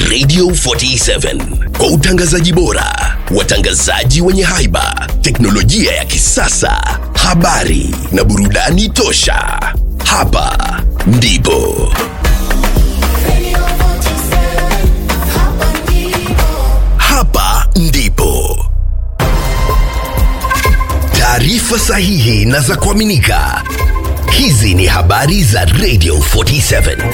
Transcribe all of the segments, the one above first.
Radio 47 kwa utangazaji bora, watangazaji wenye haiba, teknolojia ya kisasa, habari na burudani tosha. Hapa ndipo hapa ndipo taarifa sahihi na za kuaminika. Hizi ni habari za Radio 47.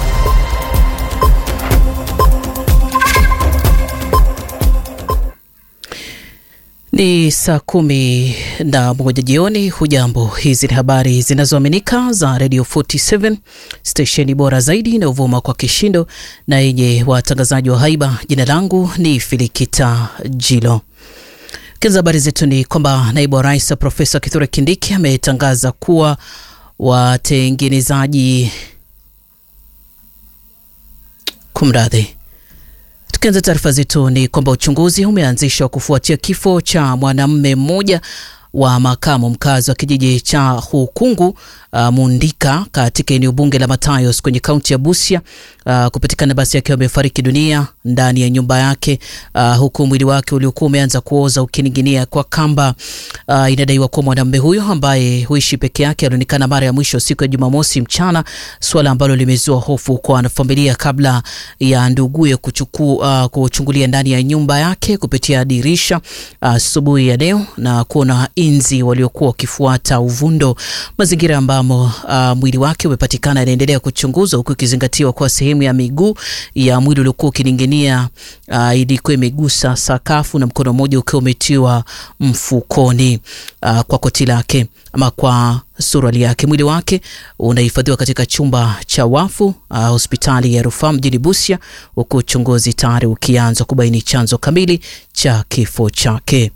Ni saa kumi na moja jioni. Hujambo, hizi ni habari zinazoaminika za Radio 47 stesheni bora zaidi inayovuma kwa kishindo na yenye watangazaji wa haiba. Jina langu ni Filikita Jilo. Kiza habari zetu ni kwamba naibu wa rais Profesa Kithure Kindiki ametangaza kuwa watengenezaji kumradhi Tukianza taarifa zetu ni kwamba uchunguzi umeanzishwa kufuatia kifo cha mwanamume mmoja wa makamu mkazi wa kijiji cha Hukungu uh, Mundika katika eneo bunge la Matayos kwenye kaunti ya Busia uh, kupatikana basi akiwa amefariki dunia ndani ya nyumba yake uh, huku mwili wake uliokuwa umeanza kuoza ukining'inia kwa kamba. Uh, inadaiwa kuwa mwanamume huyo ambaye huishi peke yake alionekana mara ya mwisho siku ya Jumamosi mchana, suala ambalo limezua hofu kwa wanafamilia kabla ya nduguye kuchukua uh, kuchungulia ndani ya nyumba yake kupitia dirisha asubuhi uh, ya leo na kuona inzi waliokuwa wakifuata uvundo. Mazingira ambamo uh, mwili wake umepatikana yanaendelea kuchunguzwa huku ikizingatiwa kuwa sehemu ya miguu ya mwili uliokuwa ukining'inia uh, ilikuwa imegusa sakafu na mkono mmoja ukiwa umetiwa mfukoni uh, kwa koti lake ama kwa suruali yake. Mwili wake unahifadhiwa katika chumba cha wafu uh, hospitali ya rufaa mjini Busia, huku uchunguzi tayari ukianza kubaini chanzo kamili cha kifo chake.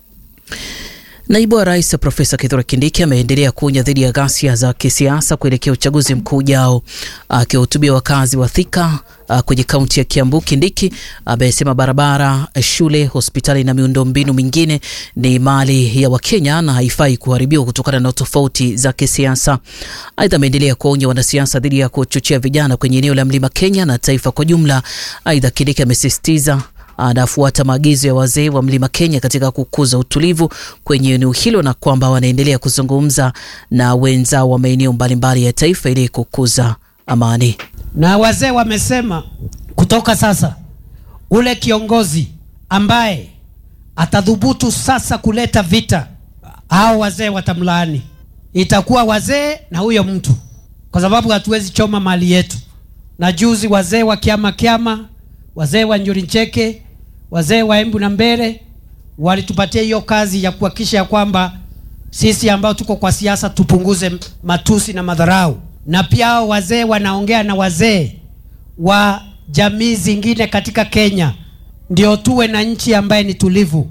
Naibu wa rais Profesa Kithure Kindiki ameendelea kuonya dhidi ya ghasia za kisiasa kuelekea uchaguzi mkuu ujao. Akiwahutubia wakazi wa Thika kwenye kaunti ya Kiambu, Kindiki amesema barabara, shule, hospitali na miundombinu mingine ni mali ya Wakenya na haifai kuharibiwa kutokana na tofauti za kisiasa. Aidha, ameendelea kuonya wanasiasa dhidi ya kuchochea vijana kwenye eneo la Mlima Kenya na taifa kwa jumla. Aidha, Kindiki amesisitiza anafuata maagizo ya wazee wa Mlima Kenya katika kukuza utulivu kwenye eneo hilo na kwamba wanaendelea kuzungumza na wenzao wa maeneo mbalimbali ya taifa ili kukuza amani. Na wazee wamesema kutoka sasa, ule kiongozi ambaye atadhubutu sasa kuleta vita, hao wazee watamlaani. Itakuwa wazee na huyo mtu, kwa sababu hatuwezi choma mali yetu. Na juzi wazee wa kiama kiama, wazee wa Njuri Ncheke wazee wa Embu na Mbere walitupatia hiyo kazi ya kuhakikisha ya kwamba sisi ambao tuko kwa siasa tupunguze matusi na madharau, na pia hao wazee wanaongea na wazee wa jamii zingine katika Kenya, ndio tuwe na nchi ambaye ni tulivu.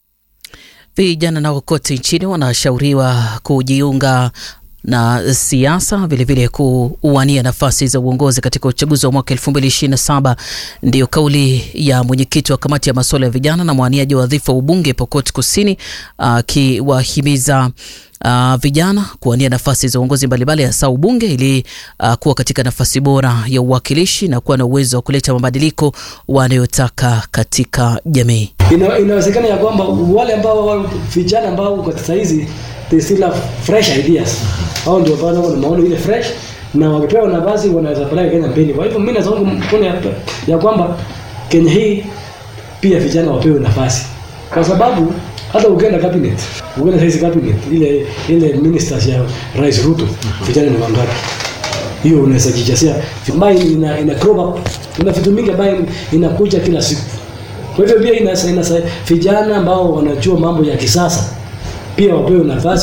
Vijana nao kote nchini wanashauriwa kujiunga na siasa vilevile kuwania nafasi za uongozi katika uchaguzi wa mwaka 2027. Ndiyo kauli ya mwenyekiti wa kamati ya masuala ya vijana na mwaniaji wa wadhifa wa ubunge Pokot Kusini akiwahimiza uh, Uh, vijana kuwania nafasi za uongozi mbalimbali hasa ubunge ili uh, kuwa katika nafasi bora ya uwakilishi na kuwa na uwezo wa kuleta mabadiliko wanayotaka katika jamii. Ina, inawezekana ya kwamba wale ambao vijana ambao kwa sasa hizi they still have fresh ideas. Hao ndio bado wana maono ile fresh na wakipewa nafasi wanaweza peleka Kenya mbele. Kwa hivyo mimi naona mkono ya, ya kwamba Kenya hii pia vijana wapewe nafasi. Kwa sababu hata ukienda cabinet, ukienda saizi cabinet ile ile ministers ya Rais Ruto, vijana ni wangapi? Hiyo unaweza jijasia. Ambayo ina ina crop up. Kuna vitu mingi ambayo inakuja kila siku. Kwa hivyo pia ina ina vijana ambao wanajua mambo ya kisasa pia wapewe nafasi